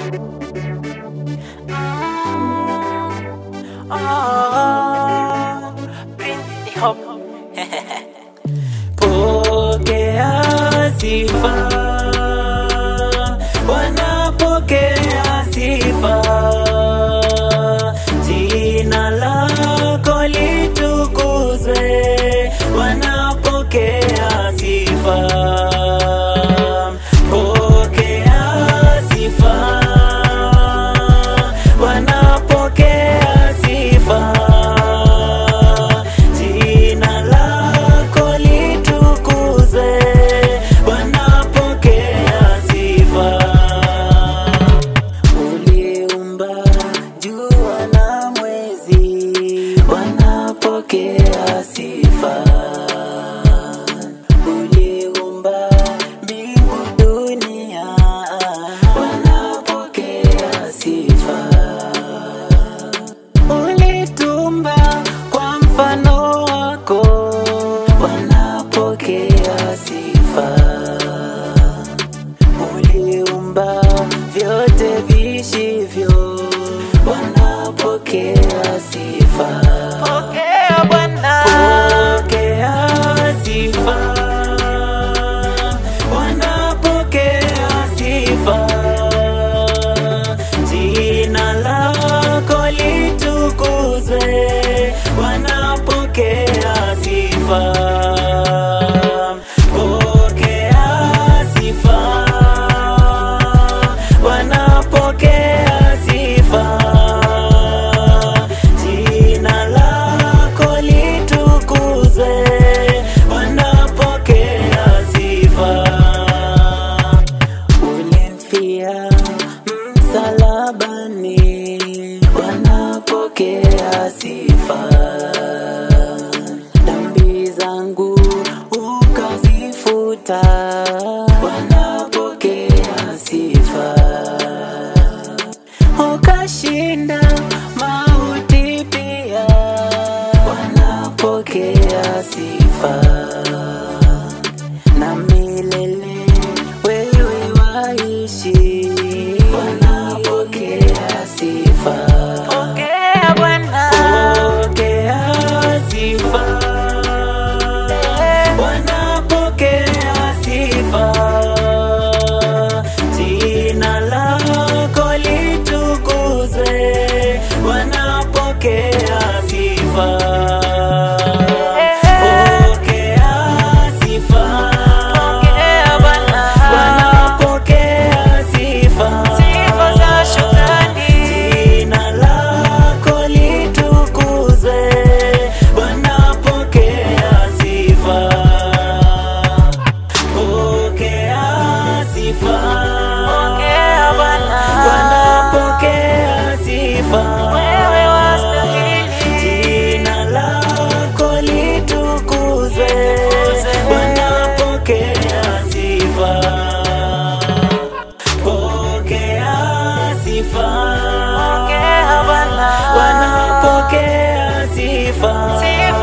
Oh, Prince Hop. Pokea sifa, wanapokea sifa, jina lako litukuzwe, wanapokea sifa. Pokea sifa, wanapokea sifa, jina lako litukuzwe, wanapokea sifa. Uliumba jua na mwezi, wanapokea sifa. Uliumba mbingu dunia, wanapokea sifa. Ulitumba kwa mfano wako, wanapokea sifa uliumba vyote vishivyo, wanapokea sifa. Pokea Bwana, pokea sifa, wanapokea sifa. Jina lako litukuzwe, wanapokea sifa. Pokea sifa, wanapokea sifa. Jina lako litukuzwe, wanapokea sifa. Ulimfia msalabani, wanapokea sifa. Dhambi zangu ukazifuta, wanapokea sifa. Ukashinda mauti pia, wanapokea sifa na milele wewe waishi, wanapokea sifa. Pokea Bwana, pokea sifa, wanapokea sifa. Jina lako litukuzwe, wanapokea sifa. Pokea sifa, wanapokea sifa. Jina lako litukuzwe, wanapokea sifa. Pokea sifa, wanapokea sifa. Jina lako litukuzwe, wanapokea sifa. Pokea sifa, wanapokea sifa.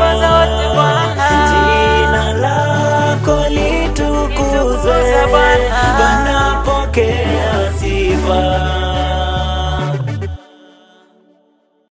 Jina lako litukuzwe, wanapokea sifa.